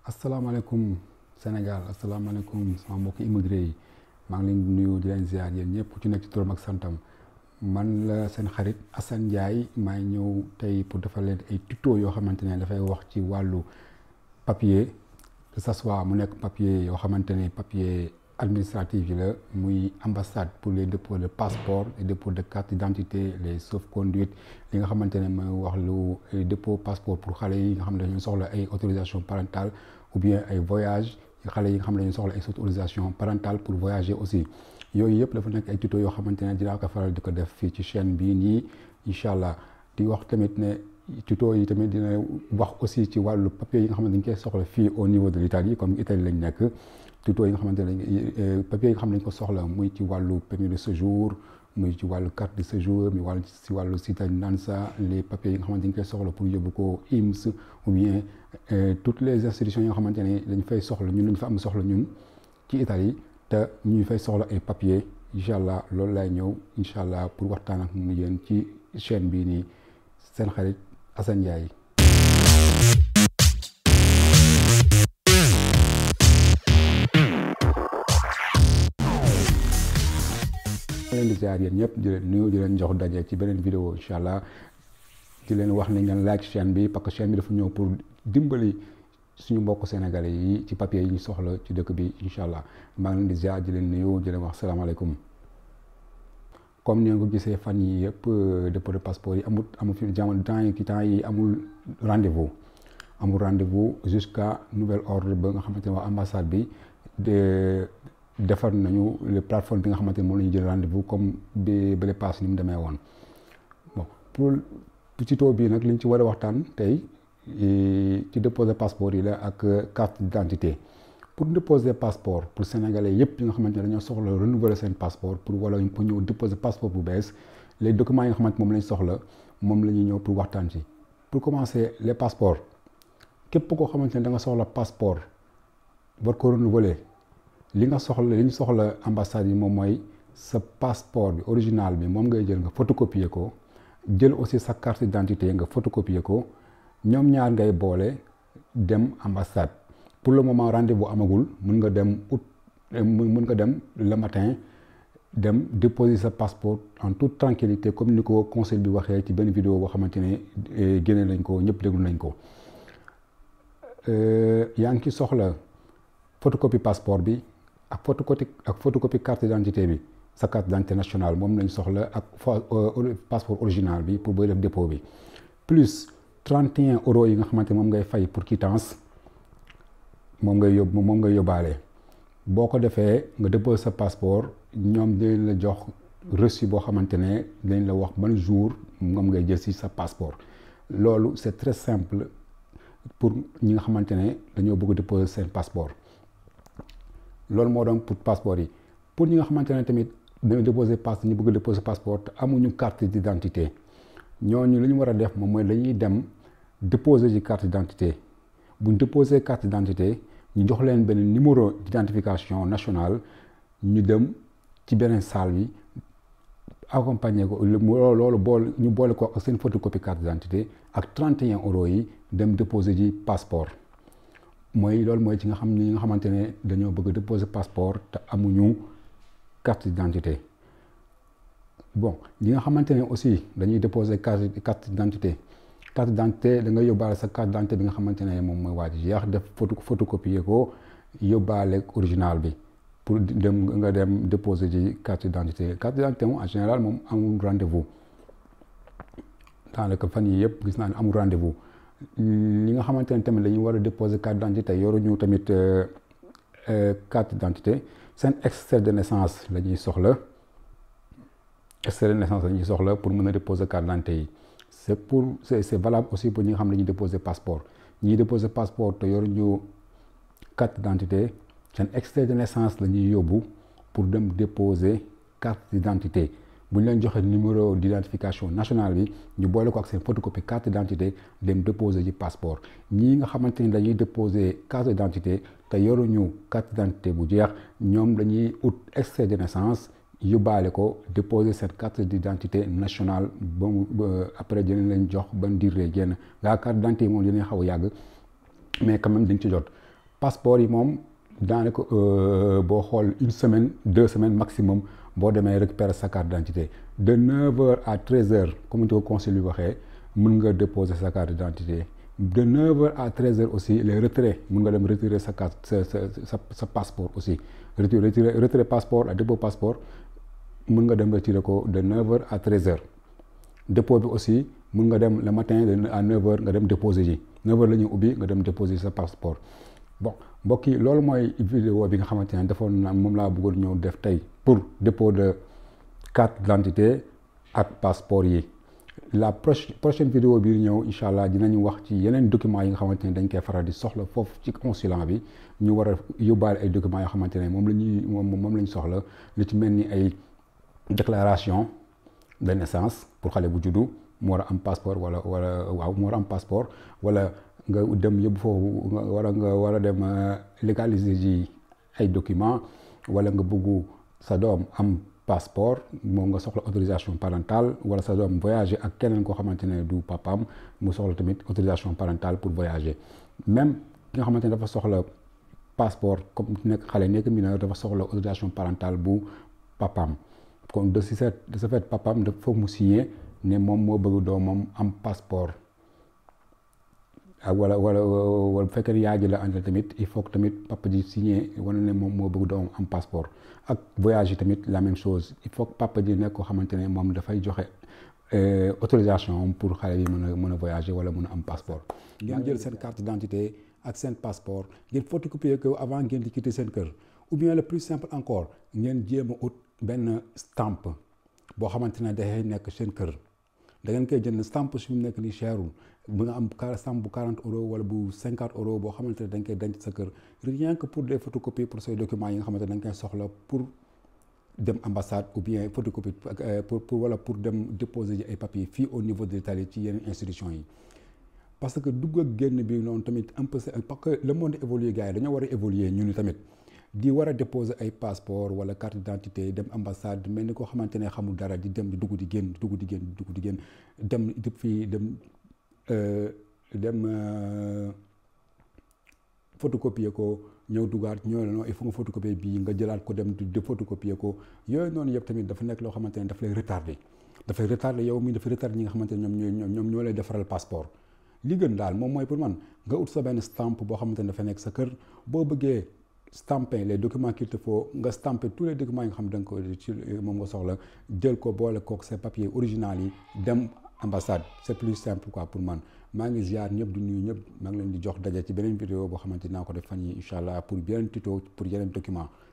asalaamaaleykum Sénégal asalaamaaleykum sama mbokk immigré yi maa ngi leen di nuyu di leen ziar yéen ñëpp ku ci nekk ci turam ak santam man la seen xarit Assane Ndiaye maa ngi ñëw tey pour defal leen ay tuto yoo xamante ne dafay wax ci wàllu papier que ça soit mu nekk papier yoo xamante ne papier administratif yi la muy ambassade pour les dépôts de passeport les dépôts de carte d'identité les sauf-conduit li nga xamante ne mooy wax lu dépôt passeport pour xale yi nga xam ne dañoo soxla ay autorisation parentale ou bien ay voyage xale yi nga xam ne dañoo soxla ay autorisation parentale pour voyager aussi yooyu yëpp dafa nekk ay tuto yoo xamante ne dinaa ko faral di ko def fii ci chaîne bii nii incha allah di wax tamit ne tuto yi tamit dina wax aussi ci wàllu papier yi nga xamante dañ koy soxla fii au niveau de l'Italie comme Italie lañ nekk tuto yi nga xamante ne papier yi nga xam ne dañ ko soxla muy ci wàllu permis de séjour muy ci wàllu carte de séjour muy wàllu ci wàllu cittadinanza les papiers yi nga xamante dañ koy soxla pour yóbbu ko IMS ou bien toutes les institutions yi nga xamante ne dañ fay soxla ñun dañ fa am soxla ñun ci Italie te ñu fay soxla ay papier incha allah loolu laay ñëw incha allah pour waxtaan ak mu yéen ci chaîne bii nii seen xarit Assane Ndiaye ma leen di ziar yéen ñëpp di leen nuyu di leen jox daje ci beneen vidéo incha allah di leen wax ne ngeen like chaîne bi parce que chaîne bi dafa ñëw pour dimbali suñu mbokk sénégalais yi ci papier yi ñu soxla ci dëkk bi incha allah maa ngi leen di ziar di leen nuyu di leen wax salaamaaleykum comme ni nga ko gisee fan yi yëpp dépôt de passeport yi amul amul fi jamono temps yi ki temps yi amul rendez-vous amul rendez-vous jusqu'à nouvel ordre ba nga xamante ne waa ambassade bi de defar nañu le plateforme bi nga xamante ne moom la ñu jël rendez-vous comme bi bële pass ni mu demee woon bon pour tuto bii nag li ñu ci war a waxtaan tey ci déposer passeport yi la ak carte d'identité pour déposer passeport pour sénégalais yëpp yi nga xamante ne dañoo soxla renouveler seen passeport pour wala pour ñëw déposer passeport bu bees les documents yi nga xamante moom lañ soxla moom la ñuy ñëw pour waxtaan ci pour commencer les passeports képp koo xamante ne da nga soxla passeport war ko renouveler li nga soxla li ñu soxla ambassade yi moom mooy sa passeport bi original bi moom ngay jël nga photocopier ko jël aussi sa carte d'identité nga photocopier ko ñoom ñaar ngay boole dem ambassade pour le moment rendez-vous amagul mun nga dem août mun nga dem le matin dem déposer sa passeport en toute tranquillité comme ni ko conseil bi waxee ci benn vidéo boo xamante ne génne nañ ko ñëpp déglu nañ ko yaa ngi ci soxla photocopie passeport bi ak photocopie ak photocopie carte d'identité bi sa carte d'identité nationale moom lañ soxla ak passeport original bi pour booy def dépôt bi plus 31 euros yi nga xamante moom ngay fay pour quittance moom ngay yóbbu moom ngay yóbbaale boo ko defee nga déposer sa passeport ñoom dinañ la jox reçu boo xamante ne dañ la wax ban jour moom ngay jël ci sa passeport loolu c'est très simple pour ñi nga xamante ne dañoo bëgg déposer seen passeport loolu moo doon pour passeport yi pour ñi nga xamante ne tamit dañoo déposer passe ñu bëgg déposer passeport te amuñu carte d'identité ñooñu li ñu war a def moom mooy dañuy dem déposer ci carte d'identité bu ñu déposer carte d'identité ñu jox leen benn numéro d'identification nationale ñu dem ci beneen salle bi accompagner ko loolu boole ñu boole ko ak seen photocopie carte d'identité ak 31 euros yi dem déposer ji passeport mooy loolu mooy ci nga xam ni nga xamante ne dañoo bëgg déposer passeport te amuñu carte d'identité bon ñi nga xamante ne aussi dañuy déposer carte carte d'identité carte d'identité da nga yóbbaale sa carte d'identité bi nga xamante ne moom mooy waa ji jeex def photo photocopier ko yóbbaale original bi pour dem nga dem déposer ji carte d'identité carte d'identité moom en général moom amul rendez-vous daanaka fan yi yëpp gis naa ne amul rendez-vous li nga xamante ne tamit dañuy war a déposer carte d'identité yoruñu tamit carte d'identité seen extrait de naissance la ñuy soxla extrait de naissance la ñuy soxla pour mën a déposer carte d'identité yi c'est pour c'est c'est valable aussi pour ñi nga xam ne dañuy déposer passeport ñiy déposer passeport te yoruñu carte d'identité seen extrait de naissance la ñuy yóbbu pour dem déposer carte d'identité bu ñu leen joxe numéro d'identification nationale bi ñu boole ko ak seen photocopie carte d'identité dem déposer ji passeport ñii nga xamante ni dañuy déposer carte d'identité te yoruñu carte d'identité bu jeex ñoom dañuy ut extrait de naissance yóbbaale ko déposer cette carte d'identité nationale ba mu après dinañ leen jox ban diir lay génn gaa carte d'identité moom dinañ xaw a yàgg mais quand même dañ ci jot passeport yi moom daanaka boo xool une semaine deux semaines maximum boo demee récupérer sa carte d'identité de 9h à 13h comme ni ko conseil bi waxee mën nga déposer sa carte d'identité de 9h à 13h aussi les retraits mën nga dem retirer sa carte sa sa sa sa passeport aussi retirer retrait passeport ak dépôt passeport mën nga dem retirer ko de 9h à 13h dépôt bi aussi mën nga dem le matin de à 9h nga dem déposer ji 9h la ñuy ubbi nga dem déposer sa passeport bon mbokk yi loolu mooy vidéo bi nga xamante ne defoon na moom laa bëggoon ñëw def tey pour dépôt de carte d'identité ak passeport yi la prochaine prochaine vidéo bi ñëw incha allah dinañu wax ci yeneen documents yi nga xamante ne dañ koy faral di soxla foofu ci consulat bi ñu war a yóbbaale ay documents yoo xamante ne moom la ñuy moom moom la ñu soxla lu ci mel ni ay déclaration de naissance pour xale bu juddu mu war a am passeport wala wala waaw mu war a am passeport wala nga dem yóbbu foofu war a nga war a dem légaliser ji ay documents wala nga bëggu sa doom am passeport moom nga soxla autorisation parentale wala sa doom voyager ak keneen koo xamante ne du papaam mu soxla tamit autorisation parentale pour voyager même ki nga xamante ne dafa soxla passeport comme nekk xale nekk mineur dafa soxla autorisation parentale bu papaam kon de si set de ce fait papaam dafa foog mu signer ne moom moo bëgg doomam am passeport ak wala wala wala bu fekkee yaay ji la àndal tamit il faut que tamit papa ji signé wane ne moom moo bëgg doomam am passeport ak voyage yi tamit la même chose il faut que papa ji nekk koo xamante ne moom dafay joxe autorisation pour xale yi mën a mën a voyager wala mën a am passeport. ngeen jël seen carte d'identité ak seen passeport ngeen photocopier ko avant ngeen di quitter seen kër ou bien le plus simple encore ngeen jéem a ut benn stamp boo xamante ne dafay nekk seen kër. da ngeen koy jënd stamp su mu nekk nii cherul bu nga am stamp bu 40 euros wala bu 50 euros boo xamante ne dañ koy denc sa kër rien que pour des photocopies pour say documents yi nga xamante ne dañ koy soxla pour dem ambassade ou bien photocopie pour pour wala pour dem déposer ji ay papiers fii au niveau de l'Italie ci yeneen institutions yi. parce que dugg ak génn bi noonu tamit un peu parce que le monde évolue gars yi dañoo war a évoluer ñun tamit. di war a déposer ay passeport wala carte d'identité dem ambassade mel ni koo xamante ne xamul dara di dem di dugg di génn dugg di génn dugg di génn dem depuis dem dem photocopier ko ñëw dugaat ñëw non il faut nga photocopier bii nga jëlaat ko dem di photocopier ko yooyu noonu yëpp tamit dafa nekk loo xamante ne daf lay retardé dafay retardé yow mi dafa retardé ñi nga xamante ne ñoom ñooy ñoom ñoo lay defaral passeport li gën daal moom mooy pour man nga ut sa benn stamp boo xamante ne dafa nekk sa kër boo bëggee stamper les documents qu'il te faut nga stamper tous les documents yi nga xam da nga ko ci moom nga soxla jël ko boole kook sa papier original yi dem ambassade c'est plus simple quoi pour man maa ngi ziar ñëpp di nuyu ñëpp maa ngi leen di jox daje ci beneen vidéo boo xamante dinaa ko def fan yi incha allah pour yeneen tuto pour yeneen document